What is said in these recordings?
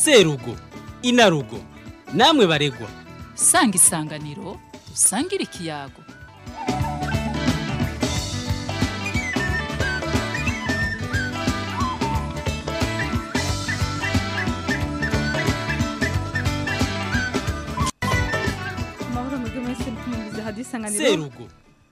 serugo inarugo namwe baregwa sanga isanganiro usangire ikiyago amahoro mwebwe mwese mukumviriza hadisanganiro serugo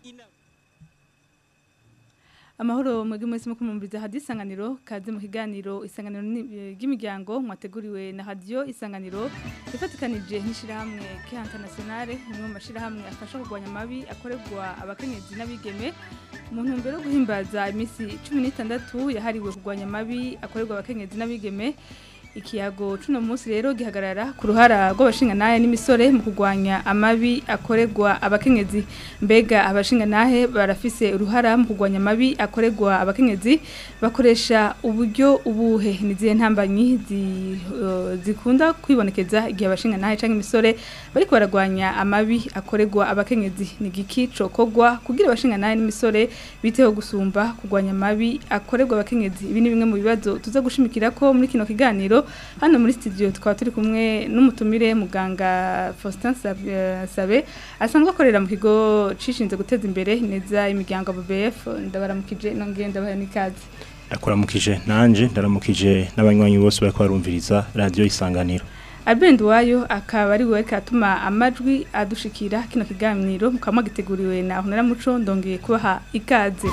amahoro mwebwe mwese mukumviriza hadisanganiro kaze mu kiganiro isanganiro ni- eh, ry'imiryango mwateguriwe na radio isanganiro ifatikanije n'ishirahamwe Care Internationale imwe mu mashirahamwe afasha kurwanya amabi akorerwa abakenyezi n'abigeme mu ntumbero yo guhimbaza iminsi 16 yahariwe kurwanya amabi akorerwa abakenyezi n'abigeme ikiyago cuno munsi rero gihagarara ku ruhara rw'abashinganahe n'imisore mu kurwanya amabi akorerwa abakenyezi mbega abashinganahe barafise uruhara mu kurwanya amabi akorerwa abakenyezi bakoresha uburyo ubuhe nizihe ntambanyi zi- eh, zikunda kwibonekeza igihe abashinganahe canke imisore bariko baragwanya amabi akorerwa abakenyezi ni giki cokogwa kugira abashinganahe n'imisore biteho gusumba kurwanya amabi akorerwa abakenyezi ibi ni bimwe mu bibazo tuza gushimikira ko muri kino kiganiro hano muri studio tukaba turi kumwe n'umutumire muganga Faustin Sab- eh, Sabe asanzwe akorera mu kigo cishinze guteza imbere neza imiryango BBF ndabaramukije nongeye ndabaha n'ikaze ndakuramukije nanje ndaramukije n'abanywanyi bose bariko barumviriza radio isanganiro Albert Wayo akaba ari we katuma amajwi adushikira kino kiganiro mukaba giteguriwe na Honora Muco ndongeye kubaha ikaze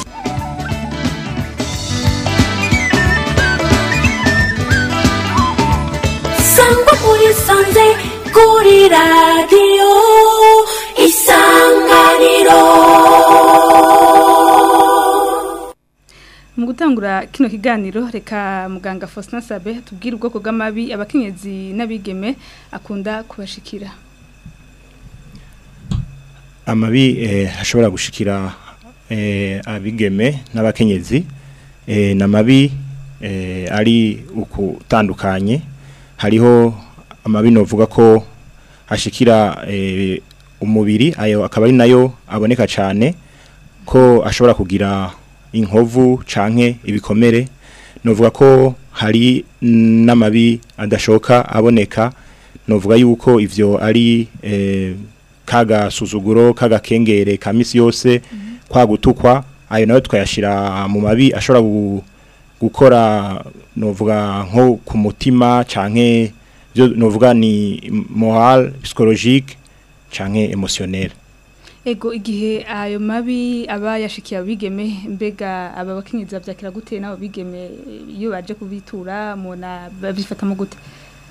sangwa muri sanze kuri radiyo isanganiro Mu gutangura kino kiganiro reka muganga Faustin Sabe tubwire ubwoko bw'amabi abakenyezi n'abigeme akunda kubashikira. amabi eh, ashobora gushikira eh, abigeme n'abakenyezi eh, n'amabi eh, ari ukutandukanye hariho amabi novuga ko ashikira eh, umubiri ayo akaba ari nayo aboneka cyane ko ashobora kugira inkovu canke ibikomere novuga ko hari n'amabi adashoka aboneka novuga yuko ivyo ari eh, kaga suzuguro kaga kengere ka misi yose kwa gutukwa ayo nayo twayashira mu mabi ashobora gu- gukora novuga nko ku mutima canke byo novuga ni moral psychologique canke émotionnel Ego igihe ayo mabi aba yashikiye abigeme mbega aba bakenyezi bavyakira gute nabo bigeme iyo baje kubitura mona babifata mu gute.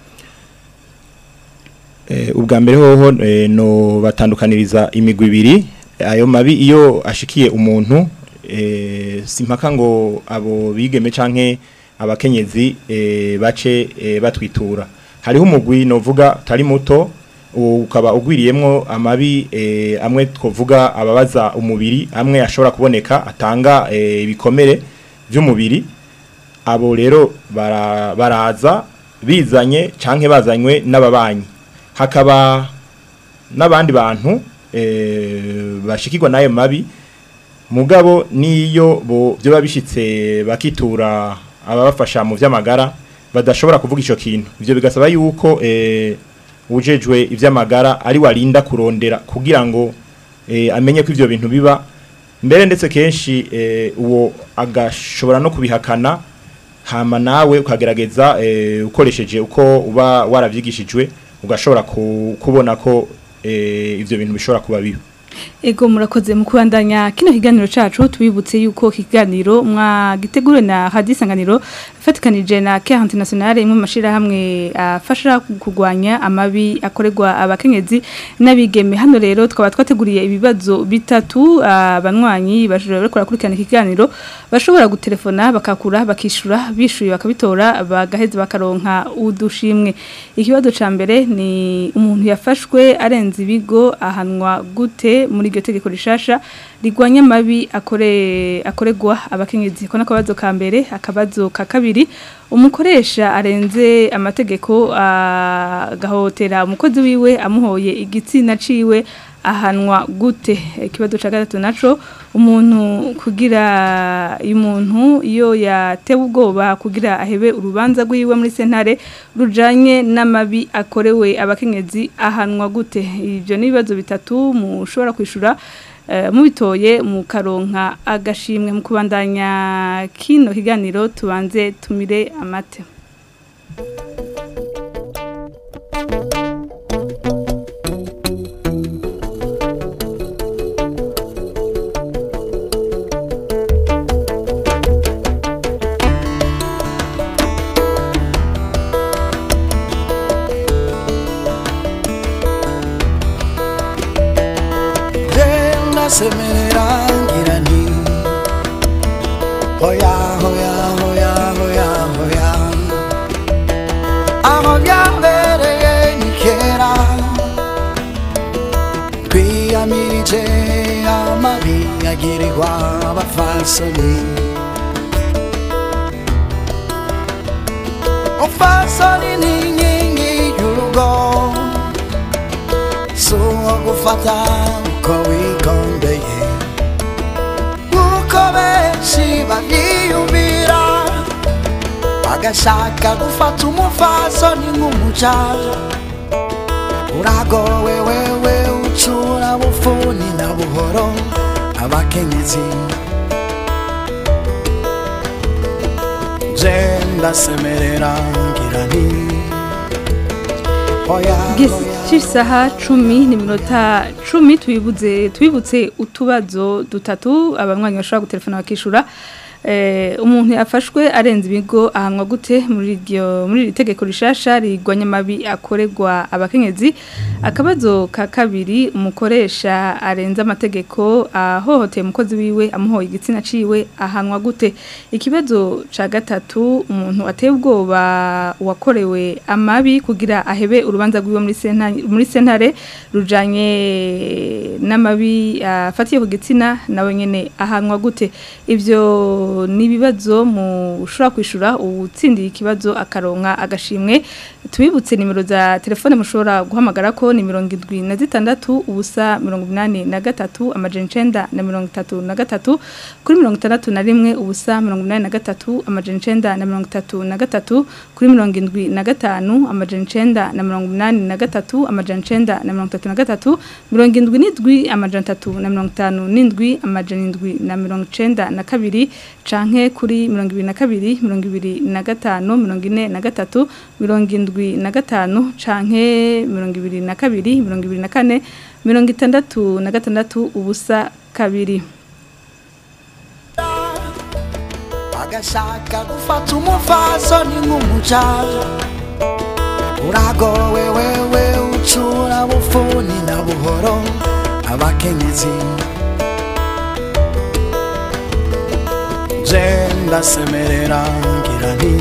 Eh, ubwa mbere hoho eh, no batandukaniriza imigwi ibiri ayo mabi iyo ashikiye umuntu eh, simpaka ngo abo bigeme canke abakenyezi eh, bace eh, batwitura hariho umugwi novuga tari muto uwo ukaba ugwiriyemwo amabi eh, amwe twovuga ababaza umubiri amwe ashobora kuboneka atanga eh, ibikomere vy'umubiri abo rero bara- baraza bizanye canke bazanywe n'ababanyi hakaba n'abandi bantu eh, bashikirwa n'ayo mabi mugabo niyo bo byo bishitse bakitura ababafasha mu vy'amagara badashobora kuvuga ico kintu ivyo bigasaba yuko eh, ujejwe ivy'amagara ari warinda kurondera kugira ngo eh, amenye ko ivyo bintu biba mbere ndetse kenshi eh, uwo agashobora no kubihakana hama nawe ukagerageza eh, ukoresheje uko uba waravyigishijwe ugashobora ku- kubona ko eh, ivyo bintu bishobora kuba bibi Ego murakoze mu kubandanya kino kiganiro cacu tubibutse yuko kiganiro mwagiteguriwe na Radio Isanganiro fatikanije na Care Internationale imwe mu mashirahamwe afasha kurwanya amabi akorerwa abakenyezi n'abigeme hano rero twaba twateguriye ibibazo bitatu abanywanyi bashobora bariko barakurikirana ikiganiro bashobora gutelefona bakakura bakishura bishuye bakabitora bagaheza bakaronka udushimwe ikibazo ca mbere ni umuntu yafashwe arenze ibigo ahanwa gute muri iryo tegeko rishasha rigwanya amabi akore akoregwa abakenyezi ko nakabazo ka mbere akabazo ka kabiri umukoresha arenze amategeko agahotera umukozi wiwe amuhoye igitsina ciwe ahanwa gute ikibazo ca gatatu naco umuntu kugira iyo umuntu iyo yatewe ubwoba kugira ahebe urubanza rwiwe muri sentare rujanye n'amabi akorewe abakenyezi ahanwa gute ivyo ni ibibazo bitatu mushobora kwishura eh, mubitoye mu karonka agashimwe mu kubandanya kino kiganiro tubanze tumire amate Della semerangira ni Hoya hoya hoya hoya hoya Aho byabereye ni kera Twiyamirije amabi agirirwa abafasoni Umfasoni ni inkingi y'urugo suwo gufata uko wigondeye nk'uko benshi babyiyumvira bagashaka gufata umufasoni nk'umucaja uragowe wewe ucura bufuni na buhoro abakenyezi je ndasemerera ngira nti oya oya C'isaha cumi ni minota cumi twibuze twibutse utubazo dutatu abanywanyi bashobora gutelefona bakishura eh, umuntu yafashwe arenze ibigo ahanwa gute muri iryo muri iri tegeko rishasha rigwanya amabi akorerwa abakenyezi akabazo ka kabiri umukoresha arenze amategeko ahohoteye umukozi wiwe amuhoye igitsina ciwe ahanwa gute ikibazo ca gatatu umuntu ateye ubwoba uwakorewe amabi kugira ahebe urubanza rwiwe muri sentare muri sentare rujanye n'amabi afatiye ku gitsina nawe nyene ahanwa gute ivyo ni ibibazo mushobora kwishura uwutsindiye ikibazo akaronka agashimwe tubibutse nimero za telefone mushobora guhamagara ko ni mirongo indwi na zitandatu ubusa mirongo inani na gatatu amajana icenda na mirongo itatu na gatatu kuri mirongo itandatu na rimwe ubusa mirongo inani na gatatu amajana icenda na mirongo itatu na gatatu kuri mirongo indwi na gatanu amajana icenda na mirongo inani na gatatu amajana icenda na mirongo itatu na gatatu mirongo indwi n'indwi amajana atatu na mirongo itanu n'indwi amajana indwi na mirongo icenda na kabiri canke kuri mirongo ibiri na kabiri mirongo ibiri na gatanu mirongo ine na gatatu mirongo indwi na gatanu canke mirongo ibiri na kabiri mirongo ibiri na kane mirongo itandatu na gatandatu ubusa kabiri bagashaka gufata umufasoni nk'umucaja uragowe wewe ucura bufuni na buhoro abakenyezi je ndasemerera ngira nti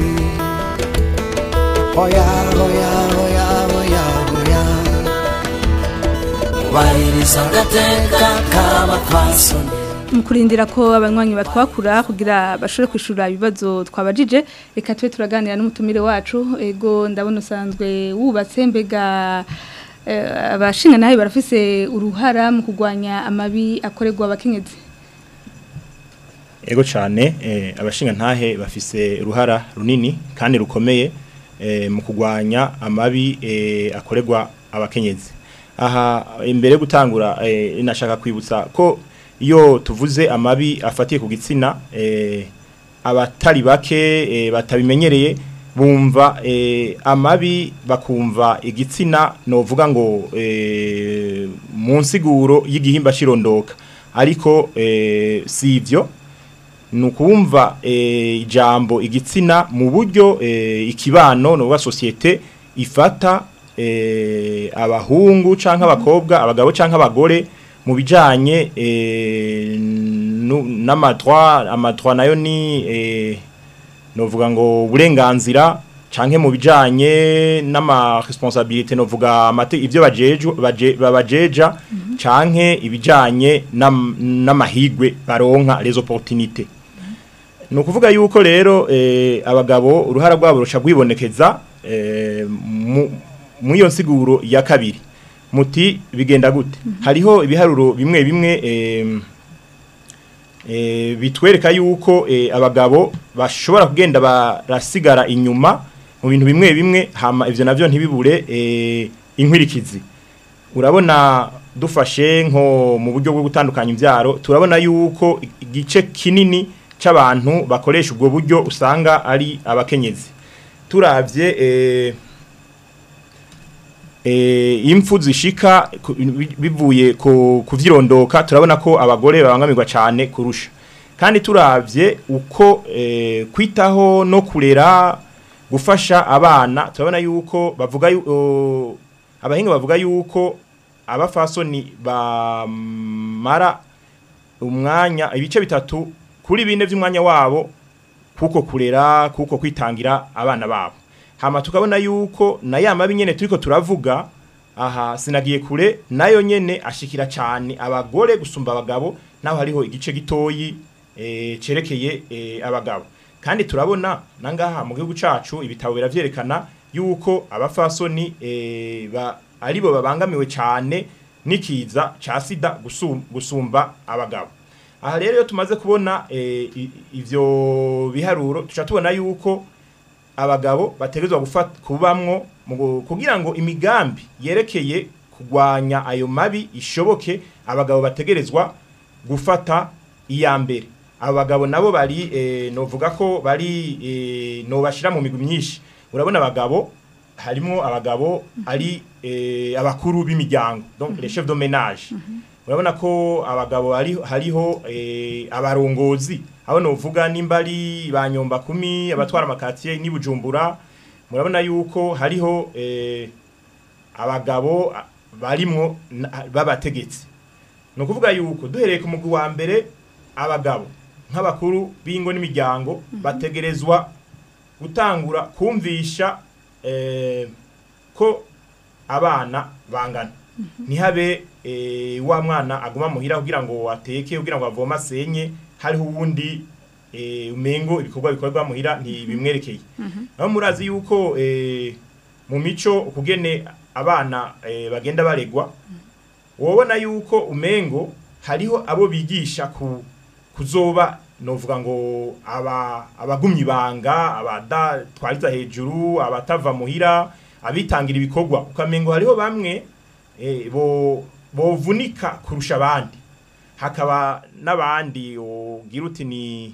hoya hoya hoya hoya hoya ubahiriza agateka k'abapfasoni mu kurindira ko abanywanyi batwakura kugira bashobore kwishura ibibazo twabajije reka tube turaganira n'umutumire wacu ego ndabona usanzwe wubatse mbega eh, abashinga nawe barafise uruhara mu kurwanya amabi akorerwa abakenyezi Ego cyane eh, abashinga ntahe bafise uruhara runini kandi rukomeye eh, mu kugwanya amabi eh, akorerwa abakenyezi. Aha imbere yo gutangura eh, nashaka kwibutsa ko iyo tuvuze amabi afatiye ku gitsina eh, abatari bake eh, batabimenyereye bumva eh, amabi bakumva igitsina novuga ngo eh, mu nsiguro y'igihimba cirondoka ariko eh, sivyo nukumva eh, ijambo igitsina mu buryo eh, ikibano no wa societe ifata eh, abahungu canke abakobwa abagabo canke abagore mu bijanye eh, nu- n'amadroit amadroit nayo ni eh, novuga ngo uburenganzira canke mu bijanye n'ama responsabilité novuga amate ivyo bajeju baje babajeja canke ibijanye n'am- n'amahigwe baronka les opportunités ni ukuvuga yuko rero eh, abagabo uruhara rwabo ruca rwibonekeza eh, mu- mu iyo nsiguro ya kabiri muti bigenda gute hariho ibiharuro bimwe bimwe em, eh, bitwereka yuko eh, abagabo bashobora kugenda barasigara inyuma mu bintu bimwe bimwe hama ivyo navyo ntibibure eh, inkwirikizi urabona dufashe nko mu buryo bwo gutandukanya imbyaro turabona yuko igice kinini c'abantu bakoresha ubwo buryo usanga ari abakenyezi turavye eh, eh, impfu zishika ku- bi- bivuye ku kuvyirondoka turabona ko abagore babangamirwa cyane kurusha kandi turavye uko eh, kwitaho no kurera gufasha abana turabona yuko bavuga yu- o, abahinga bavuga yuko abafasoni bamara umwanya ibice bitatu kuri bine by'umwanya wabo kuko kurera kuko kwitangira abana babo hama tukabona yuko na ya mabi nyene turiko turavuga aha sinagiye kure nayo nyene ashikira cyane abagore gusumba abagabo naho hariho igice gitoyi eh, cerekeye eh, abagabo kandi turabona nangaha mu gihugu cacu ibitabo biravyerekana yuko abafasoni eh, ba, aribo babangamiwe cyane nikiza ca sida gusum- gusumba abagabo aha rero iyo tumaze kubona eh, i- ivyo biharuro tuca tubona yuko abagabo bategerezwa gufata kubamwo mu gu- kugira ngo imigambi yerekeye kugwanya ayo mabi ishoboke abagabo bategerezwa gufata iya mbere abagabo nabo bari eh, novuga ko bari eh, no bashira mu migwi myinshi urabona abagabo harimo abagabo ari eh, abakuru b'imiryango donc les chefs de ménage urabona ko abagabo ari hariho eh, abarongozi aho novuga nimba ari ba nyomba kumi abatwara amakatiye ni bujumbura murabona yuko hariho eh, abagabo a- barimwo na- b'abategetsi ni ukuvuga yuko duhereye ku mugwi wa mbere abagabo nk'abakuru b'ingo n'imiryango bategerezwa gutangura kumvisha eh, ko abana bangana ntihabe eh, wa mwana aguma muhira kugira ngo ateke kugira ngo avome asenye hariho uwundi eh, umengo ibikorwa bikorwa muhira ntibimwerekeye naho murazi yuko eh, mu mico ukugene abana eh, bagenda baregwa wobona yuko umengo hariho abo bigisha ku kuzoba novuga ngo aba abagumye ibanga abadatwariza hejuru abatava muhira abitangira ibikorwa ukamengo hariho bamwe eh, bo bovunika kurusha abandi hakaba n'abandi ugira uti ni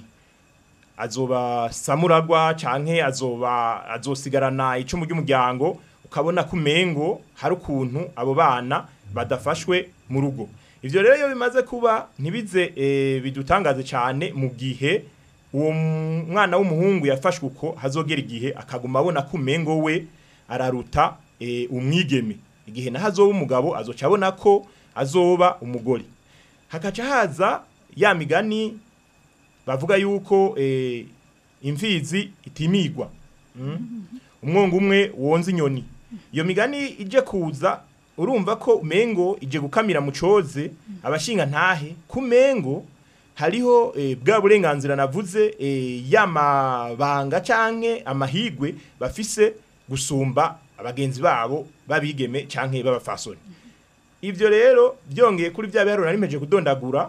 azoba samuragwa canke azoba azosigarana icumu ry'umuryango ukabona ko umengo hari ukuntu abo bana badafashwe mu rugo ivyo rero iyo bimaze kuba ntibize eh, bidutangaze cyane mu gihe uwo mwana w'umuhungu yafashwe uko hazogera igihe akaguma abona ko umengo we araruta eh, umwigeme igihe naho azoba umugabo azoca abona ko azoba umugore hakaca haza ya migani bavuga yuko eh, imfizi itimigwa mm? umwongo umwe wonza inyoni iyo migani ije kuza urumva ko umengo ije gukamira mu coze abashinga ntahe ku mengo hariho eh, bwa burenganzira navuze eh, y'amabanga canke amahigwe bafise gusumba abagenzi babo babigeme canke b'abafasoni ivyo rero byongeye kuri bya biharuro narimeje kudondagura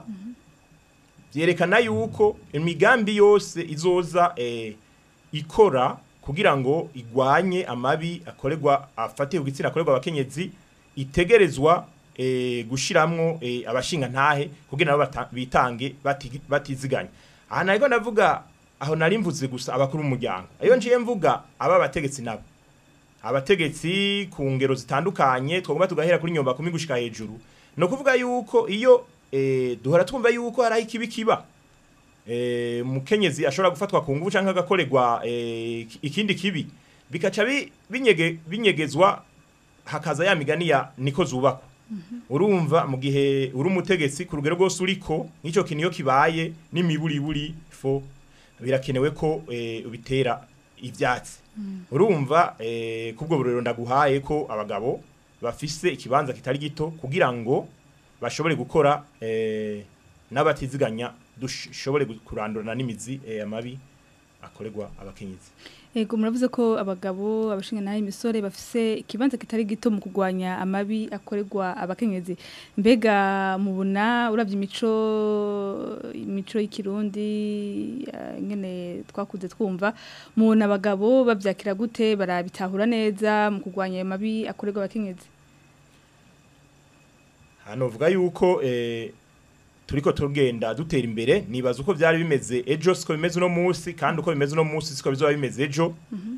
byerekana yuko imigambi yose izoza eh, ikora kugira ngo igwanye amabi akorerwa afatiye ku gitsina akorerwa abakenyezi itegerezwa eh, gushiramwo eh, abashinga ntahe kugira nabo bata- bitange bati- batiziganya aha nariko ndavuga aho nari mvuze gusa abakuru b'umuryango ayo njiye mvuga aba bategetsi nabo abategetsi ku ngero zitandukanye twagomba tugahera kuri nyomba kumi gushika hejuru no kuvuga yuko iyo eh, duhora twumva yuko hari aho ikibi kiba eh, mukenyezi ashobora gufatwa ku nguvu canke agakorerwa eh, ikindi kibi bikaca bi- binyege, binyegezwa hakaza ya migani ya niko zubakwa urumva mu gihe uri umutegetsi ku rugero rwose uriko nk'icyo kintu iyo kibaye n'imiburiburi fo birakenewe ko eh, ubitera ivyatsi urumva eh, kubwo burero ndaguhaye ko abagabo bafise ikibanza kitari gito kugira ngo bashobore gukora eh, n'abatiziganya dushobore gu- kurandurana n'imizi eh, amabi akorerwa abakenyezi Ego muravuze ko abagabo abashinga nayo imisore bafise ikibanza kitari gito mu kugwanya amabi akorerwa abakenyezi mbega mubona uravye imico imico y'ikirundi eh, ngene twakuze twumva mubona abagabo bavyakira gute barabitahura neza mu kugwanya ayo mabi akorerwa abakenyezi hano vuga yuko eh, turiko tugenda dutera imbere nibaza uko byari bimeze ejo siko bimeze uno munsi kandi uko bimeze uno munsi siko bizoba bimeze ejo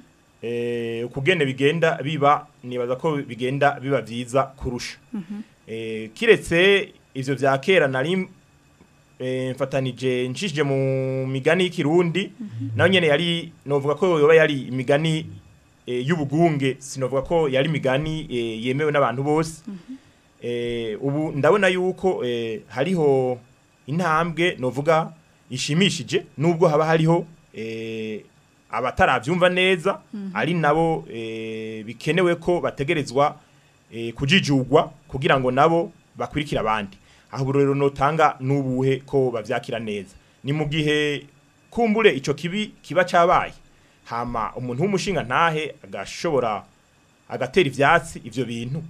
eh ukugene bigenda biba nibaza ko bigenda biba vyiza kurusha eh kiretse ivyo vya kera nari eh mfatanije nshishije mu migani y'ikirundi nayo nyene yari novuga ko yoba yari imigani eh, y'ubugunge sinovuga ko yari imigani eh, yemewe n'abantu bose eh, ubu ndabona yuko eh, hariho intambwe novuga ishimishije nubwo haba hariho eh, abataravyumva neza ari nabo eh, bikenewe ko bategerezwa eh, kujijugwa kugira ngo nabo bakurikira abandi aho ubu rero notanga nubuhe ko bavyakira neza ni mu gihe kumbure ico kibi kiba cabaye hama umuntu w'umushinga ntahe agashobora agatera ivyatsi ivyo bintu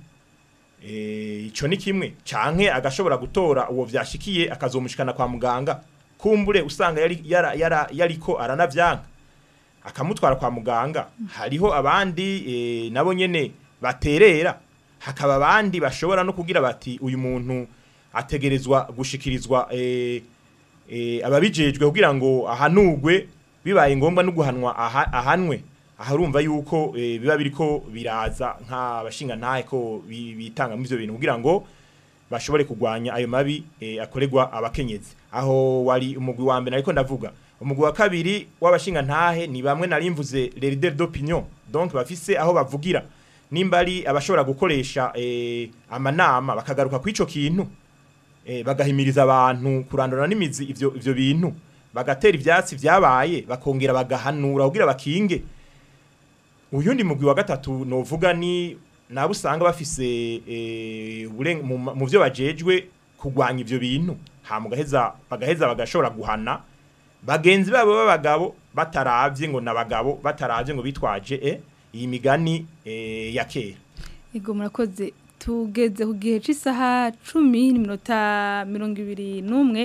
eh ico ni kimwe canke agashobora gutora uwo vyashikiye akazomushikana kwa muganga kumbure usanga yari yara, yara, yariko aranavyanka akamutwara kwa muganga hariho abandi eh, nabo nyene baterera hakaba abandi bashobora no kugira bati uyu muntu ategerezwa gushikirizwa eh, eh, ababijejwe kugira ngo ahanugwe bibaye ngombwa no guhanwa aha, ahanwe aha urumva yuko eh, biba biriko biraza nk'abashinga ntahe ko bi- bitanga mu ivyo bintu kugira ngo bashobore kugwanya ayo mabi eh, akorerwa abakenyezi aho wari umugwi wa mbere ariko ndavuga umugwi wa kabiri w'abashinga ntahe ni bamwe narimvuze les leaders d'opinion donc bafise aho bavugira nimba ari abashobora gukoresha eh, amanama bakagaruka kw'ico kintu eh, bagahimiriza abantu kurandura n'imizi ivyo ivyo bintu bagatera ivyatsi vyabaye bakongera bagahanura kugira bakinge uyundi mugwi wa gatatu novuga ni nabo usanga bafise eh, uburen- mu ma- mu vyo bajejwe kugwanya ivyo bintu ha mugaheza bagaheza bagashobora guhana bagenzi babo b'abagabo bataravye ngo nabagabo bataravye ngo bitwaje eh, iyi migani eh, ya kera Ego murakoze tugeze ku gihe cy'isaha cumi n'iminota mirongo ibiri n'umwe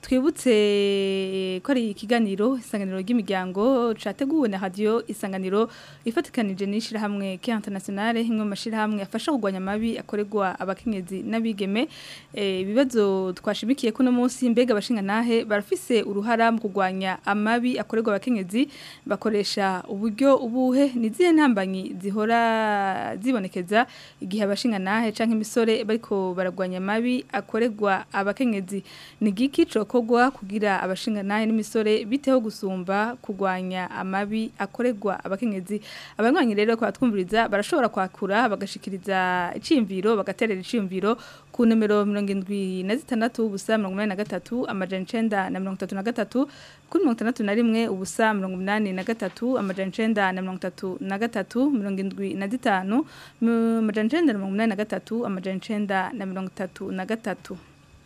twibutse ko ari ikiganiro isanganiro ry'imiryango cyateguwe na radiyo isanganiro ifatikanije n'ishyirahamwe ke internationale imwe mu mashyirahamwe afasha kurwanya amabi akorerwa abakenyezi n'abigeme Eh, ibibazo twashimikiye ko uno munsi mbega abashinga nahe barafise uruhara mu kurwanya amabi akorerwa abakenyezi bakoresha uburyo ubuhe ni izihe ntambanyi zihora zibonekeza igihe abashinga nahe canke imisore bariko baragwanya amabi akorerwa abakenyezi ni giki cokogwa kugira abashinga nahe n'imisore biteho gusumba kurwanya amabi akorerwa abakenyezi abanywanyi rero kwa twumviriza barashobora kwakura bagashikiriza iciyumviro bagaterera iciyumviro ku numero mirongo indwi na zitandatu ubusa mirongo inani na gatatu amajana icenda na mirongo itatu na gatatu kuri mirongo itandatu na rimwe ubusa mirongo inani na gatatu amajana icenda na mirongo itatu na gatatu mirongo indwi na zitanu mu- amajana icenda na mirongo inani na gatatu amajana icenda na mirongo itatu na gatatu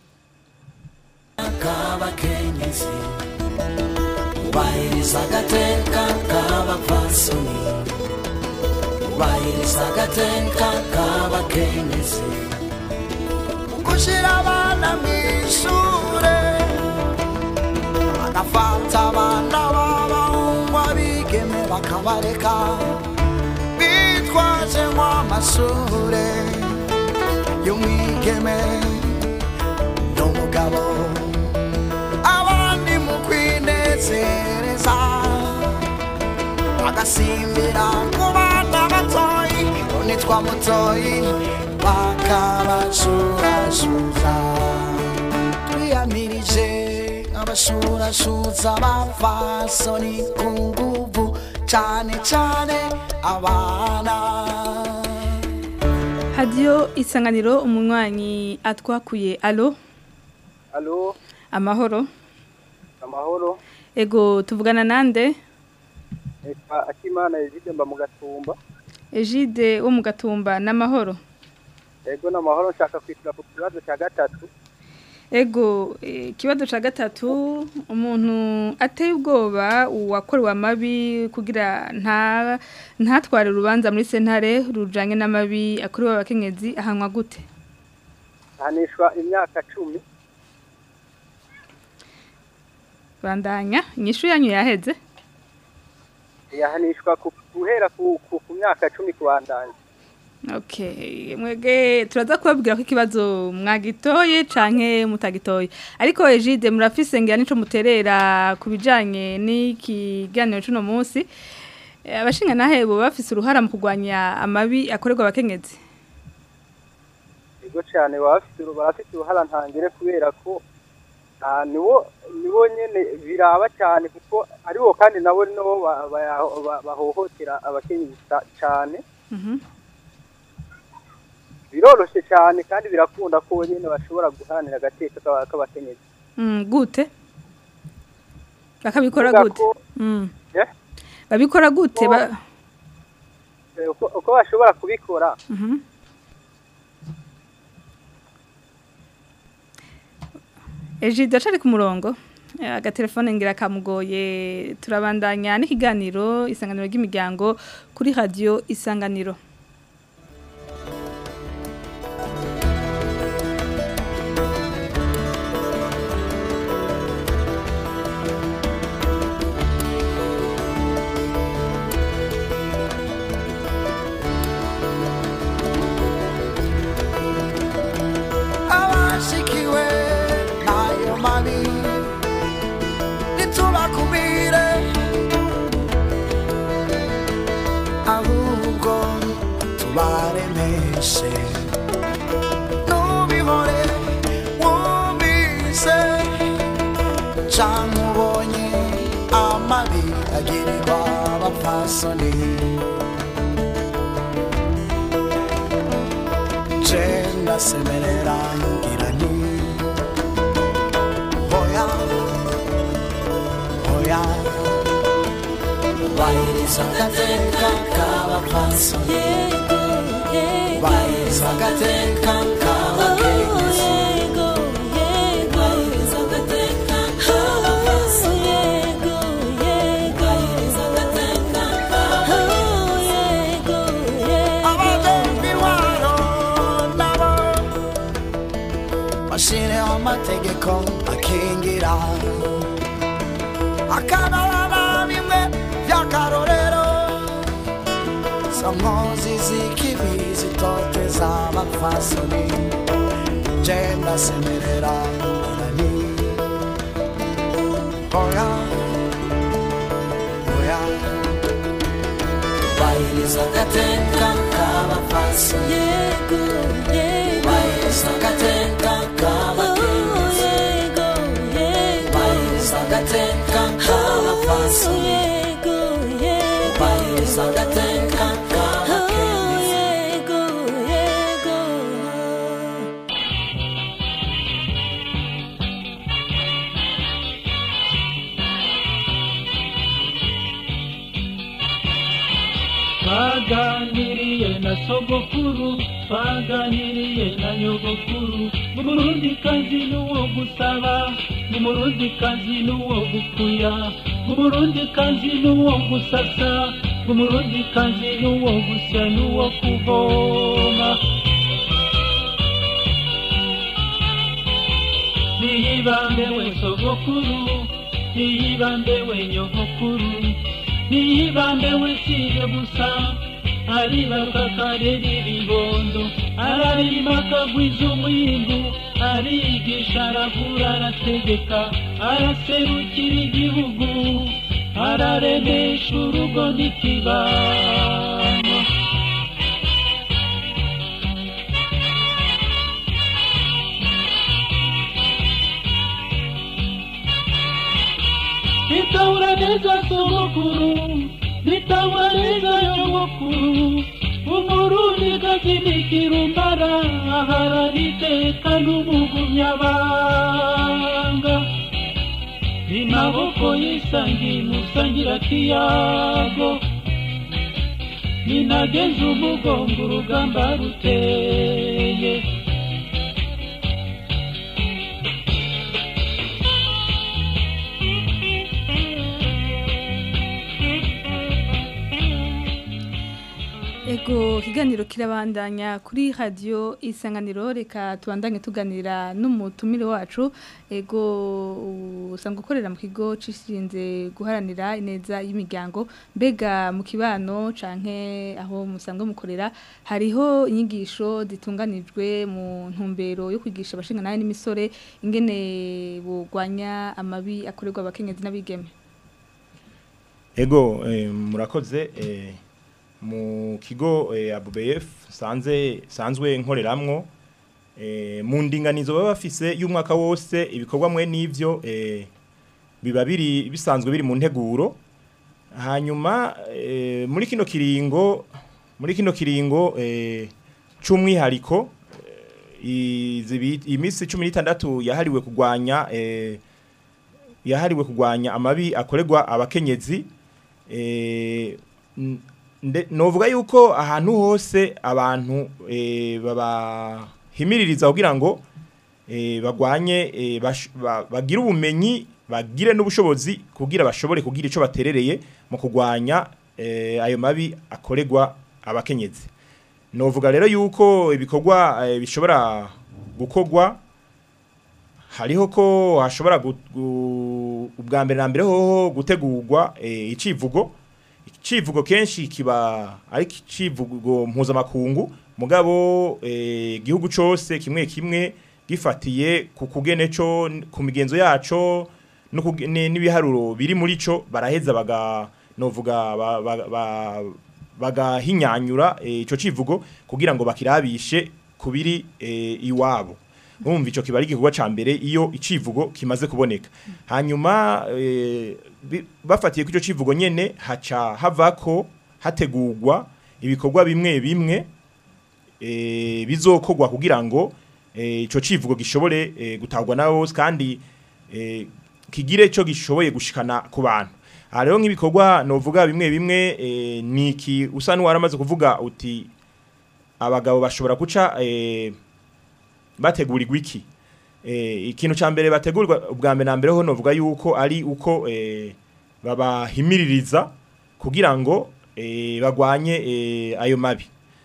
k'abakenyezi ubahiriza agateka k'abapfasoni ubahiriza agateka k'abakenyezi gushyira abana mu ishure bagafata abana b'abahungu abigeme bakabareka bitwaje nk'amashure y'umwigeme n'umugabo abandi mu kwinezereza bagasimbira ku bana batoyi nitwa mutoyi bakabashurashuza twiyamirije abashurashuza bavasoni ku nguvu cane cane abana hadiyo isanganiro umunywanyi atwakuye alo Alo, amahoro amahoro. ego tuvugana nande Eka akimana Egide mba mu gatumba. ejide wo mu gatumba n'amahoro Ego n'amahoro nshaka kwitira ku kibazo cya gatatu. ego eh, ikibazo ca gatatu umuntu ateye ubwoba uwakorewe amabi kugira nta ntatware urubanza muri sentare rujanye n'amabi akorewe abakenyezi ahanwa gute ahanishwa imyaka cumi bandanya inyishu yanyu yaheze yahanishwa ku- guhera ku ku- ku myaka cumi kubandanya Okay, mwege turaza kubabwira ko ikibazo mwagitoye canke mutagitoye. Ariko Egide murafise ngira nico muterera kubijanye n'ikiganiro cuno munsi. Eh, Abashinga nahe bo bafise uruhara mu kugwanya amabi akorerwa abakenyezi. ego cyane baba bafite uru- barafite uruhara ntangire kubera ko ah, nibo nibo nyene biraba cyane kuko aribo kandi nabo nibo ba- baya- ba- bahohotera abakenyezi ca- cane Mhm. biroroshe cyane kandi birakunda ko nyene bashobora guharanira agateka k'aba- k'abakenyezi Mm, gute? Bakabikora Kuvuga gute? ko- Mm. Eh? Babikora gute? Ba Eh, uko uko bashobora kubikora Mhm. Egide acari ku murongo Eh, agatelefone ngira kamugoye turabandanya n'ikiganiro isanganiro ry'imiryango kuri radio isanganiro abashikiwe n'ayo mabi ntitubakumire ahubwo tubaremeshe ntubihore wumvise canke ubonye amabi agirirwa abapfasoni Jenda semerera ngira nti Hoya Hoya Bahiriza agateka k'abapfaso Bahiriza agateka k'abakenyezi Bahiriza agateka k'abapfaso Bahiriza agateka Abadembi waro nabo Bashireho amategeko akingira Akababa bimwe by'akarorero Samozi z'ikibi zitoteza abapfasoni Jenda semerera nani Hoya Hoya Bahiriza agateka k'abapfasoni Bahiriza agateka k'abakenyezi Bahiriza agateka k'abapfasoni Bahiriza agateka k'abakenyezi twaganiriye na sogokuru twaganiriye na nyogokuru umurundi kazi n'uwo gusaba umurundi kazi n'uwo gukuya umurundi kazi n'uwo gusasa umurundi kazi n'uwo gusya n'uwo kuvoma niyibambe we sogokuru niyibambe we nyogokuru niyibambe we siye gusa aribaka karera ibibondo ararima akagwiza umwimbu arigisha aravura arategeka araserukira igihugu araremesha urugo n'ikibano nitahura neza sogokuru nitahura neza nyogokuru umurundi gakinikira umbara aharara iteka n'umugumyabanga ni maboko yisangi musangira kiyago ninageze umugongo urugamba ruteye Ego kiganiro kirabandanya kuri radio isanganiro reka tubandanye tuganira n'umutumire wacu ego usanga ukorera mu kigo cishinze guharanira ineza y'imiryango mbega mu kibano canke aho musanzwe mukorera hariho inyigisho zitunganijwe mu ntumbero yo kwigisha abashinga nawe n'imisore ingene bugwanya amabi akorerwa abakenyezi n'abigeme Ego eh, murakoze eh, mu kigo eh, ABBF sanze sanzwe nkoreramwo eh, mu ndinganizo baba bafise y'umwaka wose ibikorwa mwe n'ivyo eh, biba biri bisanzwe biri mu nteguro hanyuma eh, muri kino kiringo muri kino kiringo eh, c'umwihariko eh, izi- imisi 16 yahariwe kugwanya eh, yahariwe kugwanya amabi akorerwa abakenyezi eh, n- nde- novuga yuko ahantu hose abantu eh, babahimiririza kugira ngo eh, bagwanye eh, bash- ba- bagire ubumenyi bagire n'ubushobozi kugira bashobore kugira ico baterereye mu kugwanya eh, ayo mabi akorerwa abakenyezi novuga rero yuko ibikorwa eh, bishobora gukorwa hariho ko hashobora gu- gu- ubwa mbere na mbere hoho gutegurwa eh, icivugo icivugo kenshi kiba ari icivugo mpuzamakungu mugabo eh, igihugu cose kimwe kimwe gifatiye ku kugene co ku migenzo yaco no kuge- ni- n'ibiharuro biri muri co baraheza baga novuga ba- ba- ba- bagahinyanyura eh, ico civugo kugira ngo bakirabishe kubiri eh, iwabo Urumva ico kiba ari igikorwa ca mbere iyo icivugo kimaze kuboneka. Hanyuma eh, bi- bafatiye ku ico civugo nyene haca havako hategurwa ibikorwa bimwe bimwe eh, bizokorwa kugira ngo eh, ico civugo gishobore eh, gutagwa na bose kandi eh, kigire ico gishoboye gushikana ku bantu. Aha rero nk'ibikorwa novuga bimwe bimwe eh, niki usa n'uwaramaze kuvuga uti abagabo bashobora guca eh, bategurirwa iki eh, ikintu ca mbere bategurirwa ubwa mbere na mbere ho novuga yuko ari uko eh, babahimiririza kugira ngo eh, bagwanye eh, ayo mabi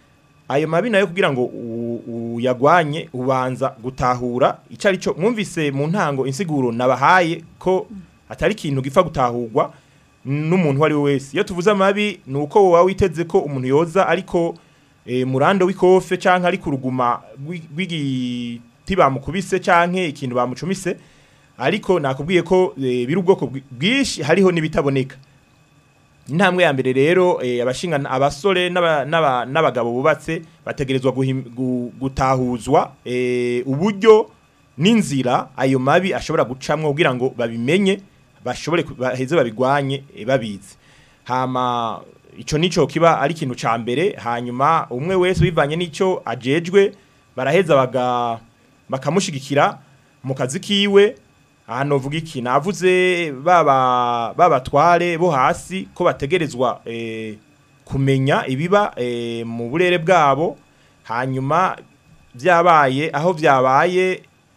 ayo mabi nayo kugira ngo u- uyagwanye ubanza gutahura ico ari cyo mwumvise mu ntango insiguro nabahaye ko atari ikintu gipfa gutahurwa n'umuntu uwo ari we wese iyo tuvuze amabi ni uko wowe witeze ko umuntu yoza ariko e, murando w'ikofe canke ari kuruguma rw'i- rw'igiti bamukubise canke ikintu bamucumise ariko nakubwiye ko e, biri ubwoko bwi- bwinshi hariho n'ibitaboneka intambwe ya mbere rero e, abashinga abasore n'aba- n'aba- n'abagabo bubatse bategerezwa guhim- gu- gutahuzwa e, uburyo n'inzira ayo mabi ashobora gucamwo kugira ngo babimenye bashobore ku- baheze babigwanye e, babizi hama ico nico kiba ari ikintu ca mbere hanyuma umwe wese bivanye n'ico ajejwe baraheza baga bakamushigikira mu kazi kiwe aha novuga iki navuze baba babatware bo hasi ko bategerezwa eh, kumenya ibiba eh, mu burere bwabo hanyuma byabaye aho byabaye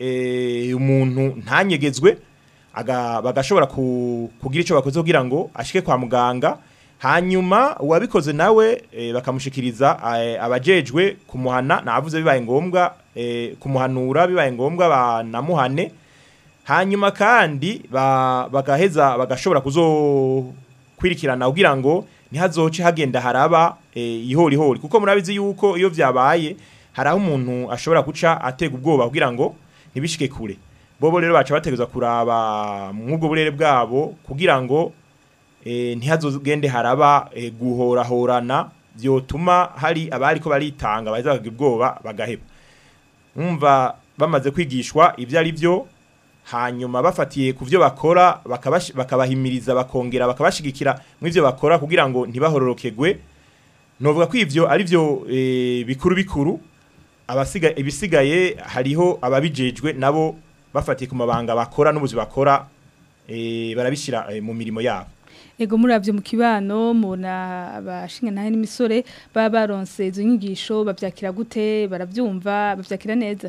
eh, umuntu ntanyegezwe aga bagashobora ku, kugira ico bakoze kugira ngo ashike kwa muganga hanyuma uwabikoze nawe e, bakamushikiriza eh, abajejwe kumuhana navuze bibaye ngombwa e, kumuhanura bibaye ngombwa banamuhane hanyuma kandi ba, bagaheza bagashobora kuzokwirikirana kugira ngo ntihazoce hagenda haraba e, ihori hori kuko murabizi yuko iyo vyabaye haraho umuntu ashobora guca atega ubwoba kugira ngo ntibishike kure bobo rero baca bategeza kuraba mw'ubwo burere bwabo kugira ngo e, ntihazogende haraba e, guhorahorana vyotuma hari abari ko baritanga baheza bakagira ubwoba bagaheba umva bamaze kwigishwa ivyo ari vyo hanyuma bafatiye ku byo bakora bakabashi- bakabahimiriza bakongera bakabashigikira mu ivyo bakora kugira ngo ntibahororokegwe novuga ko ivyo ari vyo e, bikuru bikuru abasiga ibisigaye hariho ababijejwe nabo bafatiye ku mabanga bakora n'ubuzi bakora e, barabishira e, mu mirimo yabo Ego muravyo mu kibano mubona abashinga nahe n'imisore baba baronse izo nyigisho bavyakira gute baravyumva bavyakira neza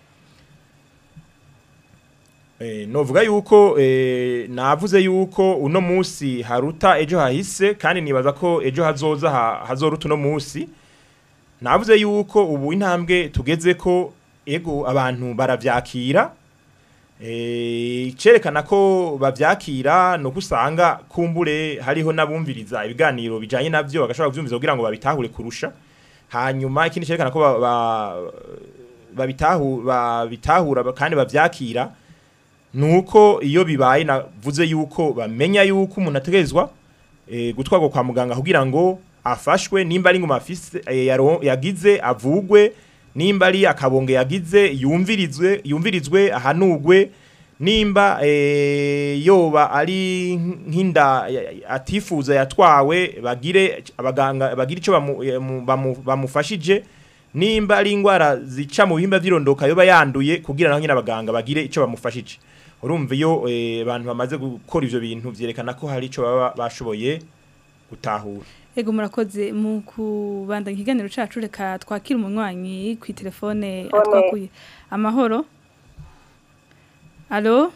Eh, novuga yuko eh, navuze yuko uno musi haruta ejo hahise kandi nibaza ko ejo hazoza ha, hazoruta uno musi navuze yuko ubu intambwe tugeze ko ego abantu baravyakira eh cerekana ko bavyakira no kusanga kumbure hariho nabumviriza ibiganiro bijanye navyo bagashobora kuvyumviza kugira ngo babitahure kurusha hanyuma ikindi cerekana ko ba- ba- babitahu babitahura ba- kandi bavyakira nuko iyo bibaye navuze yuko bamenya yuko umuntu ategerezwa eh, gutwarwa kwa muganga kugira ngo afashwe nimba ari ngoma afise eh, yaro- yagize avugwe nimba ari akabonge yagize yumvirizwe yumvirizwe ahanugwe nimba eh, yoba ari nk'inda ya- ya- atifuza yatwawe bagire abaganga bagire ico bamu- eh, mu- bamu- bamufashije nimba ari ingwara zica mu bihimba vy'irondoka yoba yanduye kugira naho nyine abaganga bagire ico bamufashije urumva iyo eh, abantu bamaze gukora ivyo bintu vyerekana ko hari ico baba bashoboye gutahura Ego murakoze mu kubandanya ikiganiro cacu reka twakira umunywanyi ku telefone atwakuye amahoro Allo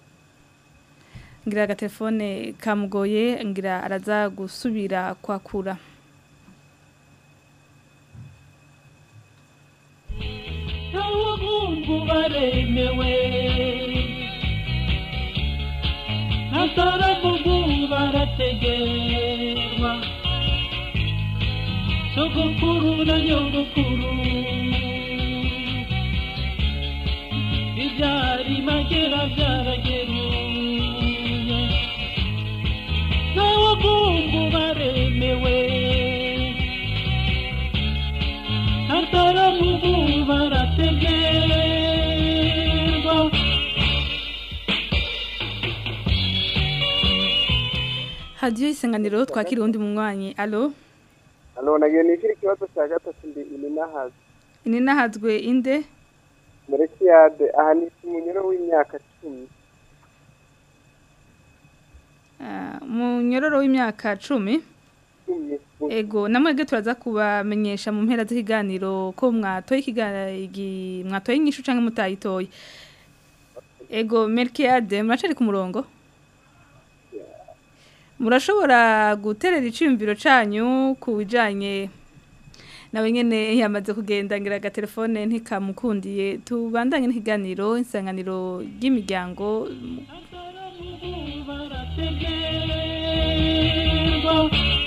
ngira agatelefone kamugoye ngira araza gusubira kwakura abahungu baremewe n'ataravugu barategerwa sogokuru na nyogokuru ibyari magera byarageruye n'abahungu baremewe ataravugu barategerwa hadiyo isanganiro twakira uwundi munywanyi allo hano nagiye nishyura ikibazo cya gatatu ndi ininahazi ini nahazwe inde muri kiyade aha ni umunyoro w'imyaka cumi Ah, mu nyororo w'imyaka cumi cumi ego namwege turaza kubamenyesha mu mpera z'ikiganiro ko mwatoye ikigagi mwatoye inyishu canke mutayitoye ego Melkiade muracari ku murongo murashobora guterera iciyumviro canyu ku bijanye nawe nyene yamaze kugenda ngira agatelefone ntikamukundiye tubandanye n'ikiganiro insanganiro ry'imiryango barategerwa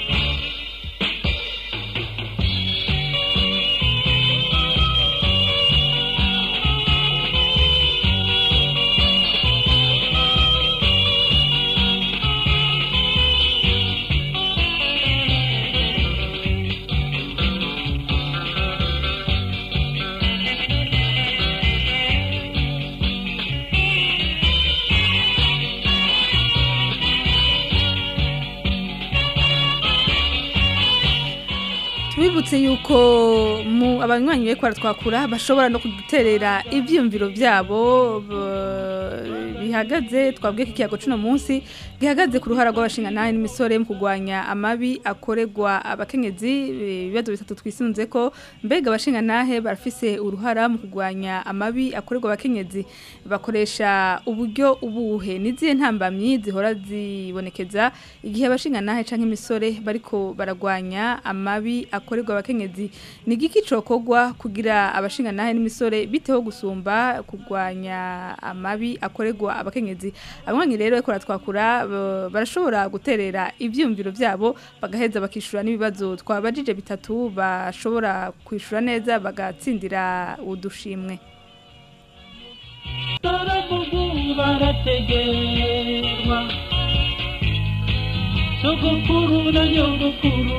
tubibutse yuko mu abanywanyi be twakura bashobora no kuduterera ibyiyumviro byabo b- bihagaze twabwiye ko ikiyago cuno munsi gihagaze ku ruhara rw'abashingantahe n'imisore mu kurwanya amabi akorerwa abakenyezi eh, ibibazo bitatu twisunze ko mbega abashingantahe barafise uruhara mu kurwanya amabi akorerwa abakenyezi bakoresha uburyo ubuhe n'izihe ntambamyi zihora zibonekeza igihe abashingantahe canke imisore bariko baragwanya amabi akorerwa abakenyezi ni igiki cokogwa kugira abashingantahe n'imisore biteho gusumba kurwanya amabi akorerwa abakenyezi abanywanyi rero ariko twakura barashobora guterera ivyumviro vyabo bagaheza bakishura n'ibibazo twabajije bitatu bashobora kwishura neza bagatsindira udushimwe taravugu barategerwa sogokuru na nyogokuru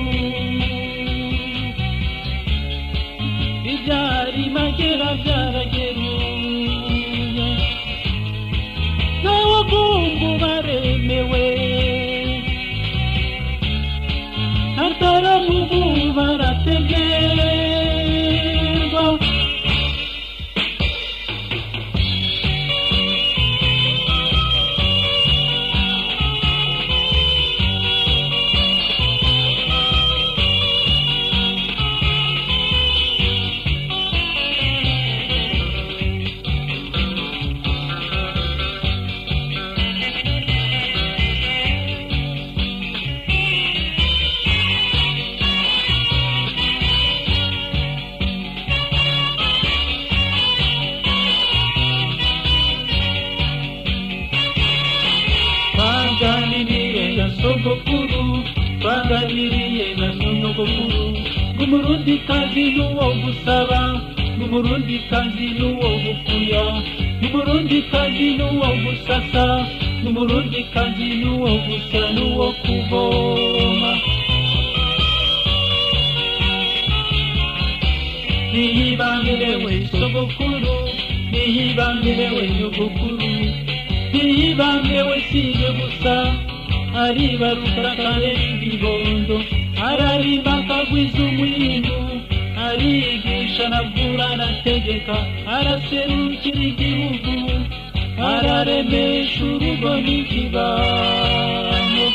ibyari magera byarageruye n'abahungu baremewe ataravugu barategerwa n'umurundikazi n'uwo gusaba n'umurundikazi n'uwo gukuya n'umurundikazi n'uwo gusasa n'umurundikazi n'uwo gusya n'uwo kuvoma nihibambirewe sogokuru nihibambirewe nyogokuru nihibambirewe sije gusa aribaruka kare ibibondo ararimba akagwiza umwindu arigisha navura arategeka araserukira igihugu araremesha urugo n'ikibano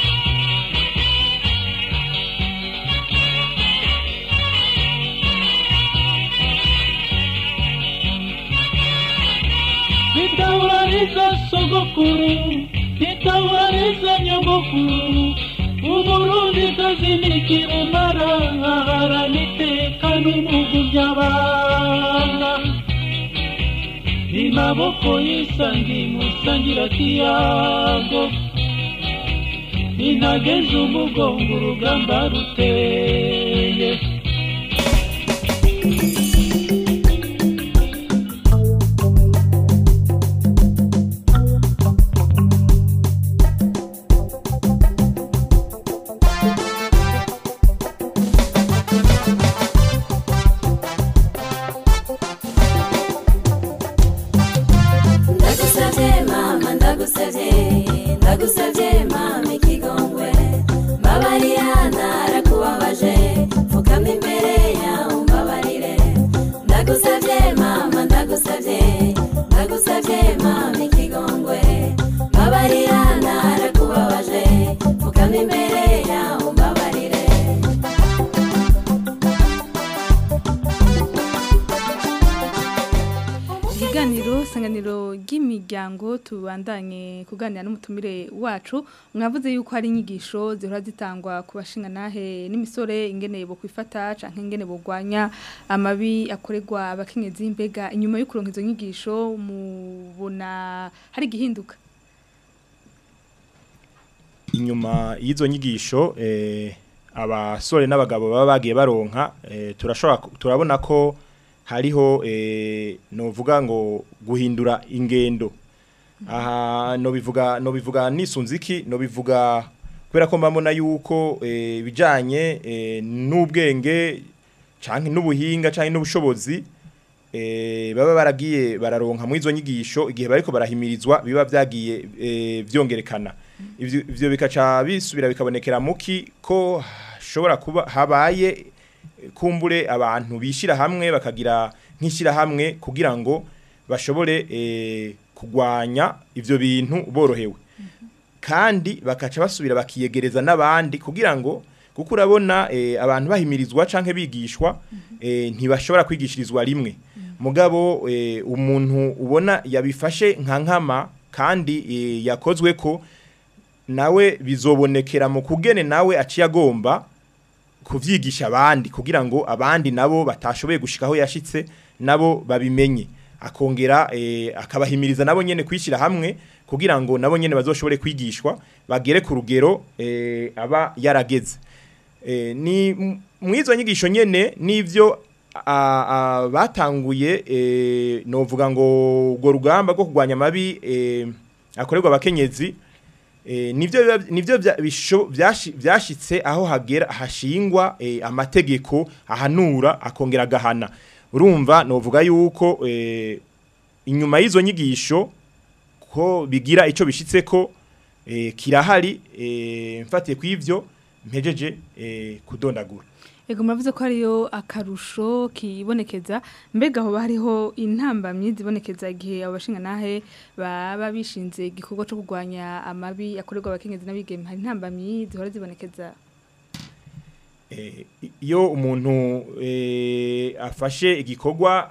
nitawariza sogokuru nitawariza nyogokuru umurundi kazi nikiremara haraniteka n'umugu by'abana ni maboko y'isangi musangira kiyago ninageze umugongo urugamba ruteye ndagusabye mama ndagusabye ndagusabye mama ikigongwe mbabarira narakubabaje pfukama imbere yawe mbabarire ndagusabye mama ndagusabye ndagusabye mama ikigongwe mbabarira narakubabaje pfukama imbere yawe mbabarire ikiganiro sanganiro ry'imiryango tubandanye kuganira n'umutumire wacu mwavuze yuko hari inyigisho zihora zitangwa ku bashinganahe n'imisore ingene bo kwifata canke ingene bogwanya amabi akorerwa abakenyezi mbega inyuma yo kuronka izo nyigisho mubona hari igihinduka inyuma y'izo nyigisho eh, abasore n'abagabo baba bagiye baronka eh, turashobora ku- turabona ko hariho eh, novuga ngo guhindura ingendo aha no bivuga no bivuga nisunziki no bivuga kubera ko mbamona yuko eh, bijanye eh, n'ubwenge canke n'ubuhinga canke n'ubushobozi eh, baba baragiye bararonka mu izo nyigisho igihe bariko barahimirizwa biba vyagiye eh, vyongerekana ivyo ivyo bikaca bisubira bikabonekera muki ko hashobora kuba habaye eh, kumbure abantu bishira hamwe bakagira nkishira hamwe kugira ngo bashobore eh, kugwanya ivyo bintu borohewe kandi bakaca basubira bakiyegereza n'abandi kugira ngo kuko urabona eh, abantu bahimirizwa canke bigishwa eh, ntibashobora kwigishirizwa rimwe mugabo eh, umuntu ubona yabifashe nka nkama kandi eh, yakozwe ko nawe bizobonekera mu kugene nawe aciye agomba kuvyigisha abandi kugira ngo abandi nabo batashoboye gushika aho yashitse nabo babimenye akongera eh, akabahimiriza nabo nyene kwishira hamwe kugira ngo nabo nyene bazoshobore kwigishwa bagere ku rugero eh, aba yarageze eh, ni m- mwizo nyigisho nyene nivyo a- a- batanguye eh, novuga ngo urwo rugamba rwo kurwanya amabi eh, akorerwa abakenyezi Eh, nivyo biba- nivyo vya- bisho- vyashi- vyashitse aho hagera hashingwa eh, amategeko ahanura akongera agahana urumva novuga yuko eh, inyuma y'izo nyigisho ko bigira ico bishitse ko eh, kirahari eh, mfatiye kw'ivyo mpejeje eh, kudondagura Ego muravuze ko hariyo akarusho kibonekeza mbega hoba hariho intambamyi zibonekeza igihe abo bashinganahe baba bishinze igikorwa cyo kurwanya amabi akorerwa abakenyezi n'abigeme hari intambamyi zihora zibonekeza Eh, i- iyo umuntu eh, afashe igikorwa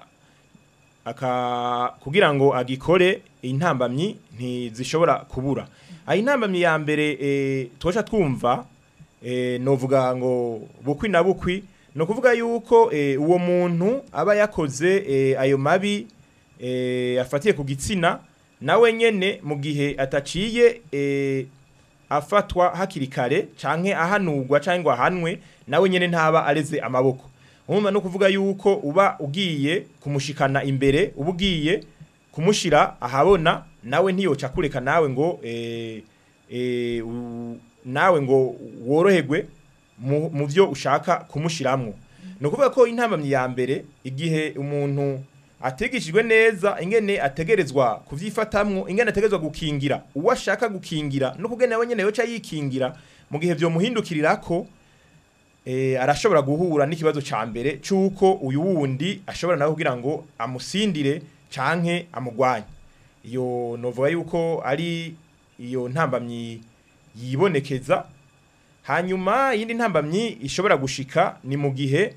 aka kugira ngo agikore intambamyi ntizishobora kubura aho intambamyi ya mbere eh, twoca twumva eh, novuga ngo bukwi na bukwi ni ukuvuga yuko eh, uwo muntu aba yakoze eh, ayo mabi eh, afatiye ku gitsina nawe nyene mu gihe ataciye eh, afatwa hakiri kare canke ahanurwa canke ngo ahanwe nawe nyene ntaba areze amaboko umva no kuvuga yuko uba ugiye kumushikana imbere uba ugiye kumushira ahabona nawe ntiyoca kureka nawe ngo eh, eh, u- nawe ngo woroherwe mu mu byo ushaka kumushiramwo ni ukuvuga ko intambamyi ya mbere igihe umuntu ategeshejwe neza ingene ategerezwa kuvyifatamwo ingene ategerezwa gukingira uwo ashaka gukingira no kugena nawe nyene yoca yikingira mu gihe vyomuhindukirirako eh, arashobora guhura n'ikibazo ca mbere c'uko uyu wundi ashobora nawe kugira ngo amusindire canke amugwanye iyo novuga yuko ari iyo ntambamyi yibonekeza hanyuma iyindi ntambamyi ishobora gushika ni mu gihe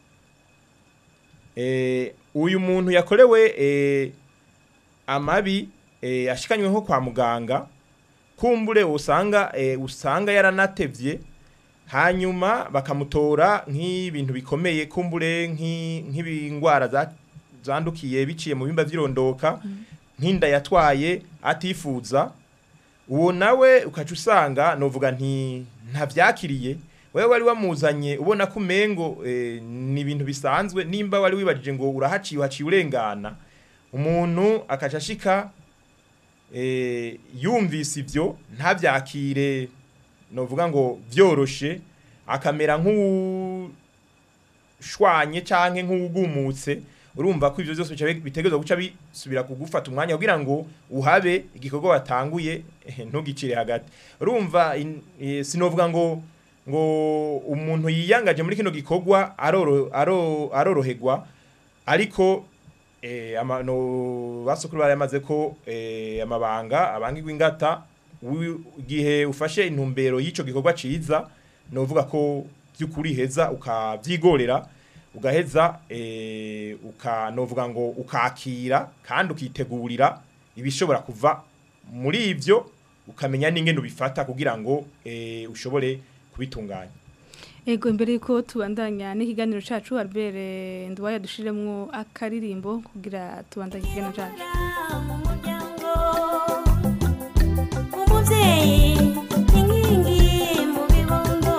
eh, uyu muntu yakorewe eh, amabi eh, ashikanywe nko kwa muganga kumbure usanga eh, usanga yaranatevye hanyuma bakamutora nk'ibintu bikomeye kumbure nk'i- nk'ibingwara za- zandukiye biciye mu bimba vy'irondoka nk'inda yatwaye atifuza uwo nawe ukaca usanga novuga nti ntavyakiriye wewe wari wamuzanye ubona ko umengo eh, ni ibintu bisanzwe nimba wari wibajije ngo urahaciye uhaciye urengana umuntu akaca ashika eh, yumvise ivyo ntavyakire novuga ngo vyoroshe akamera nk'ushwanye canke nk'ugumutse urumva ko ivyo byose bica bitegerezwa guca bisubira kugufata umwanya kugira ngo uhabe igikorwa watanguye eh, ntugicire hagati urumva in- eh, sinovuga ngo ngo umuntu yiyangaje muri kino gikorwa aroro aro aroroherwa ariko eh, amano basukuru baramaze ko eh, amabanga abangirwa ingata wi- igihe ufashe intumbero y'ico gikorwa ciza novuga ko by'ukuri heza ukavyigorera ugaheza eh, uka novuga ngo ukakira kandi ukitegurira ibishobora kuva muri ivyo ukamenya n'ingene ubifata kugira ngo eh, ushobore kubitunganya Ego imbere yuko tubandanya n'ikiganiro cacu Albert eh, Ndwaya dushiremwo akaririmbo kugira tubandanye ikiganiro cacu umubyeyi inkingi mu bibondo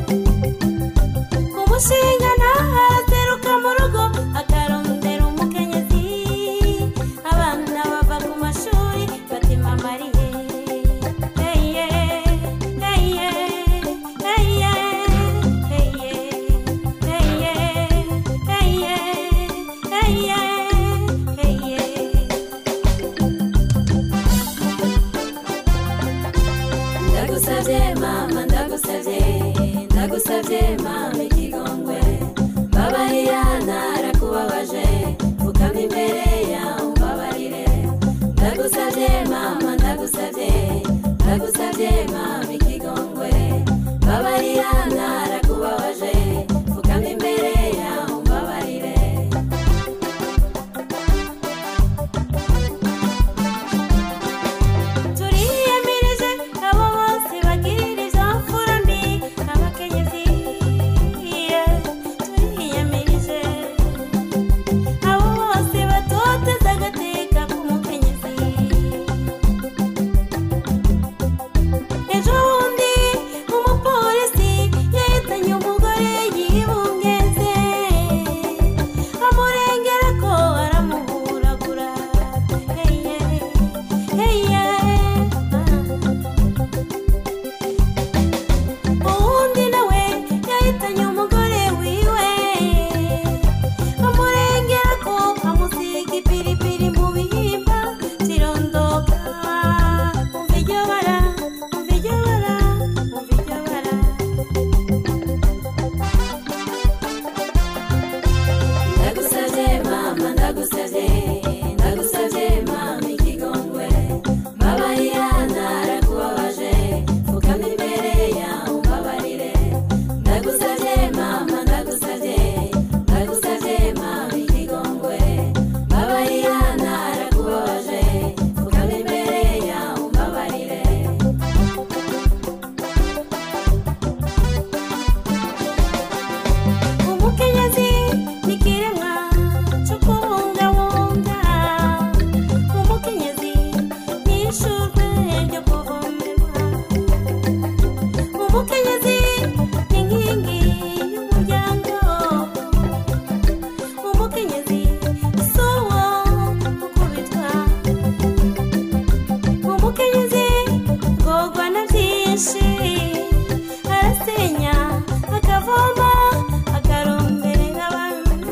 umushinga ntahateruka mu rugo akarondera umukenyezi abana bava ku mashuri batima mariye heye heye heye heye heye heye heye heye ndagusabye mama ndagusabye ndagusabye mama ikigongwe mbabarira narakubabaje pfukama imbere yawe umbabarire ndagusabye mama ndagusabye ndagusabye mama ikigongwe mbabarira narakubabaje pfukama imbere yawe umbabarire turiyemirije abo bose bagirira izo mfura mbi abakenyezi yeah. turiyemirije abo bose batoteza agateka k'umukenyezi ejo byinshi arasenya akavoma akaromberera abana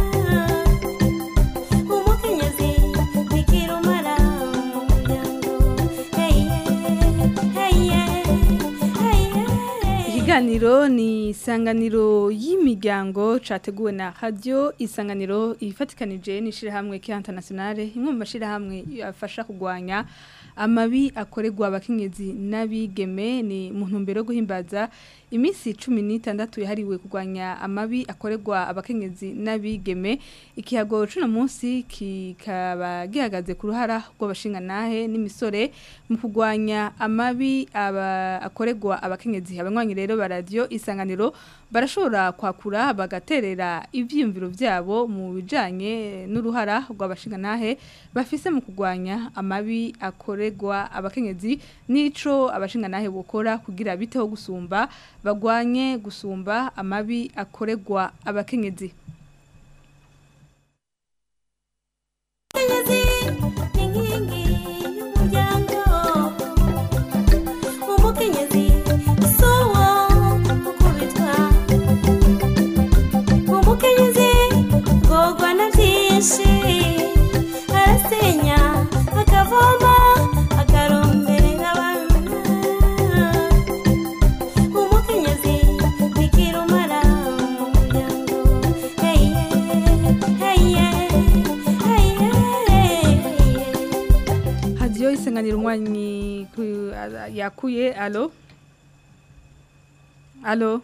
umukenyezi nikirumara mu muryango heye heye heye ikiganiro ni isanganiro y'imiryango categuwe na radio isanganiro ifatikanije n'ishirahamwe Kianta Nationale imwe mu mashirahamwe afasha kugwanya amabi akorerwa abakenyezi n'abigeme ni mu ntumbero yo guhimbaza iminsi cumi n'itandatu yahariwe kurwanya amabi akorerwa abakenyezi n'abigeme ikihago c'uno munsi kikaba gihagaze ku ruhara rw'abashinganahe n'imisore mu kurwanya amabi aba akorerwa abakenyezi abanywanyi rero ba radio isanganiro barashobora kwakura bagaterera ivyiyumviro vyabo mu bijanye n'uruhara rw'abashinganahe bafise mu kurwanya amabi akorerwa abakenyezi n'ico abashinganahe bokora kugira biteho gusumba bagwanye gusumba amabi akorerwa abakenyezi Umukenyezi ni inkingi y'umuryango umukenyezi si uwo gukubitwa umukenyezi rwogwa na byinshi arasenya akavoma akaromberera abana umukenyezi nikirumara mu muryango heye heye heye heye radio isanganiro umwanyi ku- a- yakuye alo alo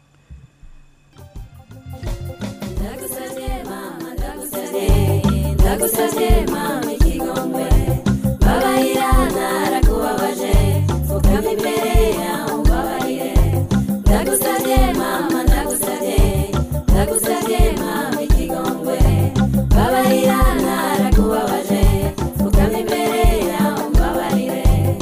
ndagusabye mama ndagusabye ndagusabye mama ikigongwe babarira narakubabaje fukama imbere yawe umbabarire ndagusabye mama ndagusabye ndagusabye mama ikigongwe babarira narakubabaje fukama imbere yawe umbabarire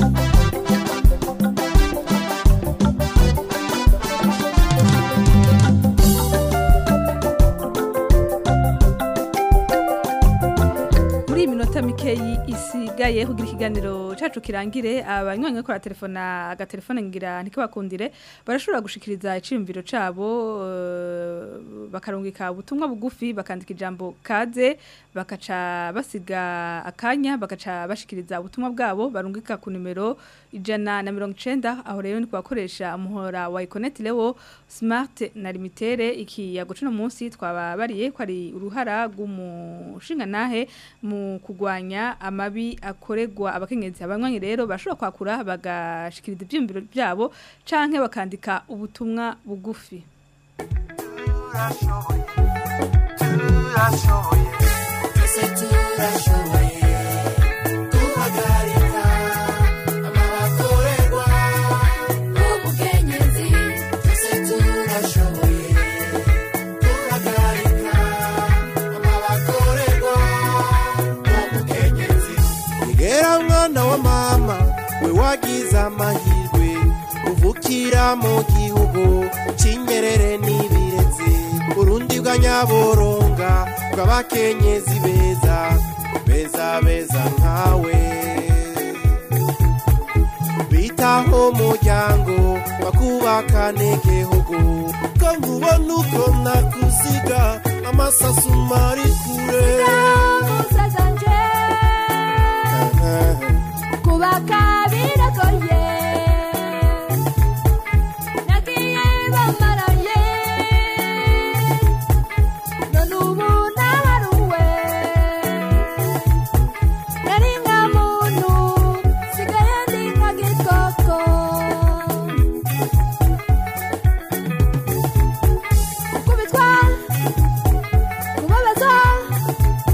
muri iyi minota mikeyi isigaye kugira ikiganiro cacu kirangire abanywanyi bakora telefona agatelefone ngira ntikabakundire barashobora gushikiriza iciyumviro cabo eh, bakarungika ubutumwa bugufi bakandika ijambo kaze bakaca basiga akanya bakaca bashikiriza ubutumwa bwabo barungika ku nimero ijana na mirongo icenda aho rero ni kubakoresha umuhora wa ikoneti lewo smart na limitere ikiyago cuno munsi twababariye ko ari uruhara rw'umushinganahe mu kugwanya amabi akorerwa abakenyezi abanywanyi rero bashobora kwakura bagashikiriza ivyumviro byabo canke bakandika ubutumwa bugufi twese turashoboye guhagarika amabakorerwa ubukenyezi twese turashoboye guhagarika amabakorerwa ubukenyezi igera mwana wa mama we wagize amahirwe uvukira mu gihugu cy'inyerere n'ibirezi urundi bwa nyaboronga bw'abakenyezi beza beza beza nkawe bitaho umuryango bakubakane igihugu ko nkubona uko nakuziga amasasu mari kure kubaka biragoye nagiye bamaraye none ubu nabaruwe nari nka muntu sigaye ndi nka gikoko gukubitwa kubabazwa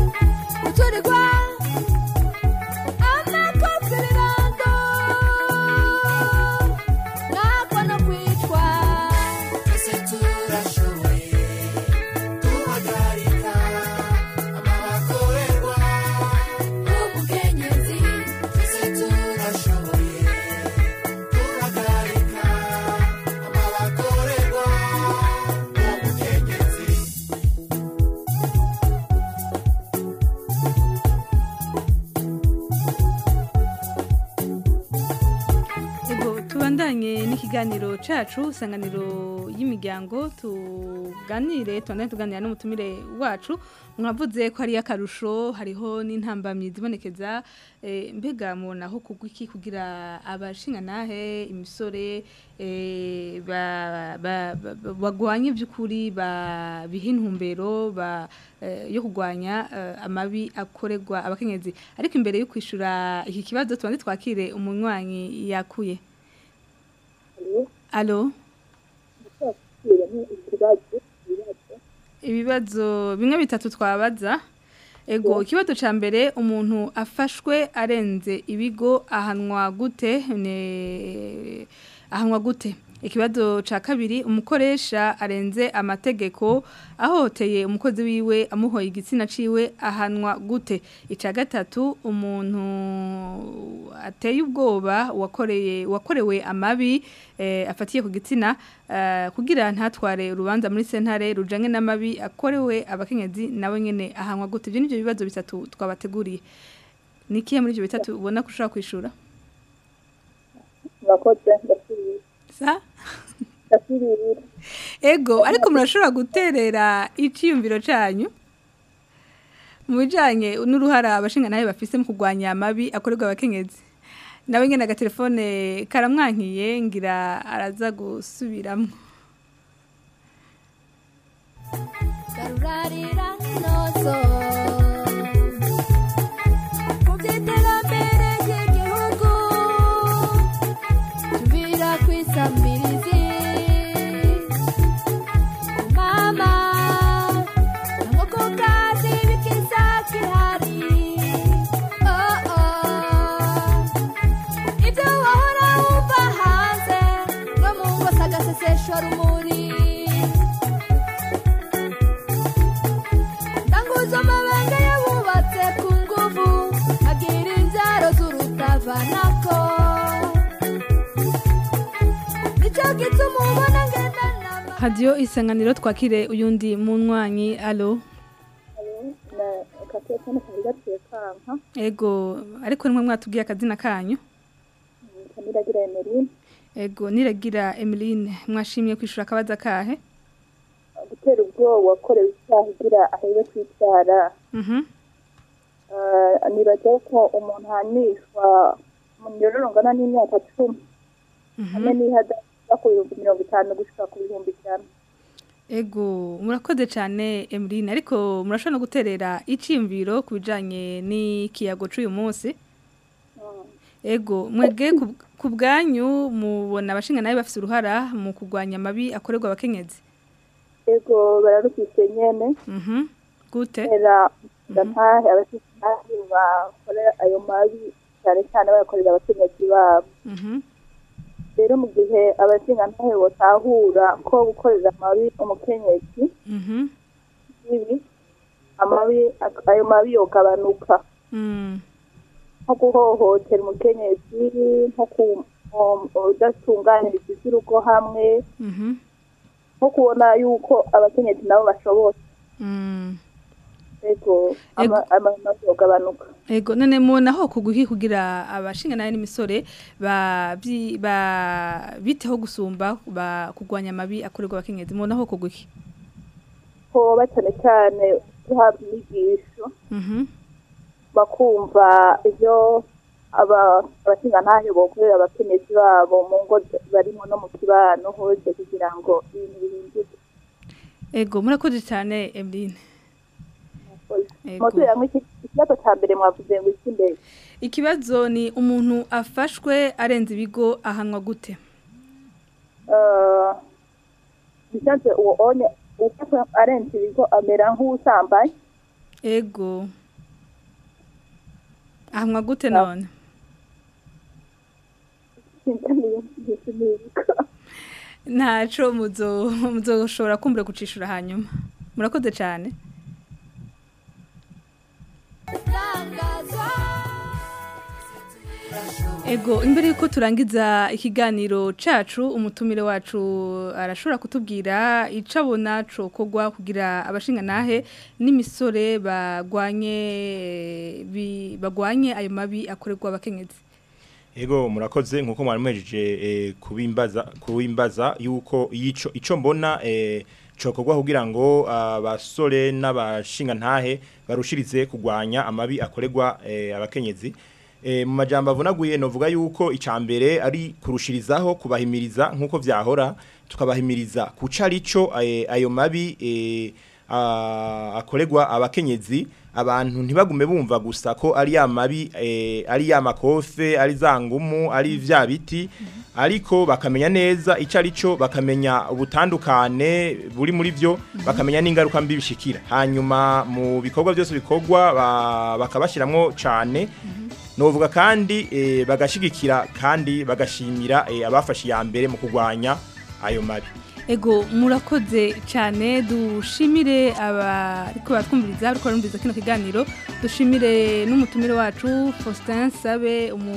guturirwa amakofi birando tubandanye n'ikiganiro cacu isanganiro y'imiryango tuganire tubandanye tuganira n'umutumire wacu mwavuze ko hari akarusho hariho n'intambamyi zibonekeza eh, mbega mubona aho kugwa iki kugira abashinganahe imisore eh, ba- ba- ba- ba- bagwanye by'ukuri ba biha intumbero ba eh, yo kugwanya eh, amabi akorerwa abakenyezi ariko imbere yo kwishura iki kibazo tubanze twakire umunywanyi yakuye Alo ibibazo bimwe bitatu twabaza ego ikibazo ca mbere umuntu afashwe arenze ibigo ahanwa gute ne ahanwa gute ikibazo ca kabiri umukoresha arenze amategeko ahohoteye umukozi wiwe amuhoye igitsina ciwe ahanwa gute ica gatatu umuntu ateye ubwoba wakoreye wakorewe amabi eh, afatiye ku gitsina eh, kugira ntatware urubanza muri sentare rujanye n'amabi akorewe abakenyezi nawe nyene ahanwa gute ivyo nivyo bibazo bitatu twabateguriye nikiye muri ivyo bitatu ubona ko ushobora kwishura murakoze ndasubira sa ndasubira ego ariko murashobora guterera iciyumviro canyu mu bijanye n'uruhara abashinga nawe bafise mu kurwanya amabi akorerwa abakenyezi nawe nyene agatelefone karamwankiye ngira araza gusubiramwo garurarira inozo mu by'iterambere ry'igihugu tubira kwisamirizi mama ntabwo ku kazi bikiza kihari oh oh ibyo wahora wumva hanze no mu ngo sagasesesho rumuri Tanguzo mabanga yabubatse ku nguvu agira inzaro z'urutavanako Nico gituma ubona ngendana hadiyo isanganiro twakire uyundi munywanyi alo akatelefone kari gaciye kanka ego ariko nimwe mwatubwiye akazina kanyu kaniragira emeline ego niragira emeline mwashimye kwishura akabaza kahe gutera ubwoba wakorewe icyaha ugira ahebe kwicara mhm nibaza ko umuntu ahanishwa mu miroro rungana n'imyaka cumi hamwe n'ihadaza ku bihumbi mirongo itanu gushika ku bihumbi ijana Ego, murakoze cyane Emeline ariko murashobora no guterera iciyumviro ku bijanye n'ikiyago c'uyu munsi. Ego, mwege ku- ku bwanyu mubona abashinga nawe bafise uruhara mu kurwanya amabi akorerwa abakenyezi. ego bararufise nyene Mhm. Gute? era ndatahe abashinzwe bakorera ayo mabi cyane cyane bayakorera abakenyezi babo Mhm. rero mu gihe abashingantahe botahura ko gukorera amabi umukenyezi Mhm. bibi amabi ayo mabi yogabanuka Mm. nko guhohotera umukenyezi nko ku udatunganiriza iby'urugo hamwe Mhm. nko kubona yuko abakenyezi nabo bashoboye Mm. ego ama- amabi yogabanuka Ego none mubona aho kuguhi kugira abashinga nawe n'imisore ba byi- ba biteho gusumba ba kurwanya amabi akorerwa abakenyezi mubona aho kuguhi. hoba cyane cyane guhabwa inyigisho Mhm. bakumva ibyo aba- abashingantahe bokorera abakenyezi babo mu ngo barimo no mu kibano hose kugira ngo ibintu bihinduke Ego murakoze cyane Emeline. Ego. muturiramo ikibazo cya mbere mwavuze ngo iki mbere Ikibazo ni umuntu afashwe arenze ibigo ahanwa gute? Eh, bisanzwe uwo onye ufashwe arenze ibigo amera nk'usambaye Ego. Ahanwa gute none? Ntaco muzo muzoshobora kumbura kucishura hanyuma. Murakoze cyane. Ego imbere yuko turangiza ikiganiro cacu umutumire wacu arashobora kutubwira ico abona cokogwa kugira abashinga nahe n'imisore bagwanye bi- bagwanye ayo mabi akorerwa abakenyezi. Ego murakoze nkuko mwari mwejeje eh, kubimbaza kubimbaza yuko yico ico mbona eh, cokorwa kugira ngo abasore n'abashinga ntahe barushirize kugwanya amabi akoregwa eh, abakenyezi eh, mu majambo avunaguye novuga yuko icambere ari kurushirizaho kubahimiriza nkuko vyahora tukabahimiriza kuca arico eh, ayo mabi eh, a- akoregwa abakenyezi abantu ntibagume bumva gusa ko ari ya mabi eh, ari ya makofe ari za ngumu ari vya biti ariko bakamenya neza ico arico bakamenya ubutandukane buri muri vyo bakamenya n'ingaruka mbi bishikira hanyuma mu bikorwa byose bikorwa ba- bakabashiramwo cane novuga kandi eh, bagashigikira kandi bagashimira eh, abafashe ya mbere mu kurwanya ayo mabi Ego murakoze cyane dushimire abariko batwumviriza ariko barumviriza kino kiganiro dushimire n'umutumire wacu Faustin Sabe umu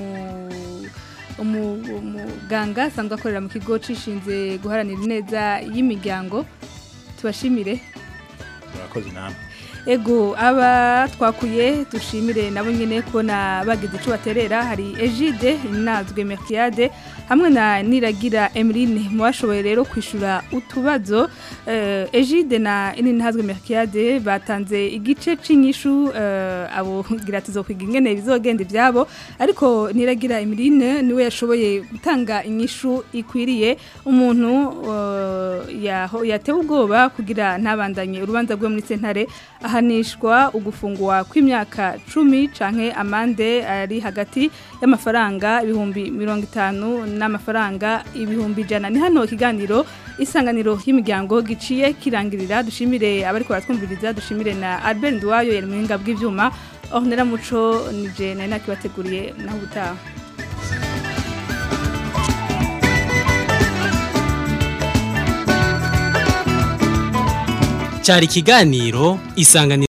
umu- umuganga asanzwe akorera mu kigo cishinze guharanira ineza y'imiryango tubashimire murakoze namwe Ego aba twakuye dushimire nabo nyene kubona bagize ico baterera hari Egide inazwe Merkiade hamwe na Niragira Emeline mwashoboye rero kwishura utubazo eh, Egide na Inazwe Merkiade batanze igice c'inyishu eh, abo gira tuzokwiga ingene bizogenda ivyabo ariko Niragira Emeline niwe yashoboye gutanga inyishu ikwiriye umuntu eh, yaho yatewe ubwoba kugira ntabandanye urubanza rwe muri sentare ahanishwa ugufungwa kw'imyaka cumi canke amande ari hagati y'amafaranga ibihumbi mirongo itanu n'amafaranga ibihumbi ijana ni hano ikiganiro isanganiro y'imiryango giciye kirangirira dushimire abariko baratwumviriza dushimire na Albert Nduwayo yari muhinga bw'ivyuma Ornella Muco nije nari nakibateguriye naho ubutaha cyari ikiganiro isanganiro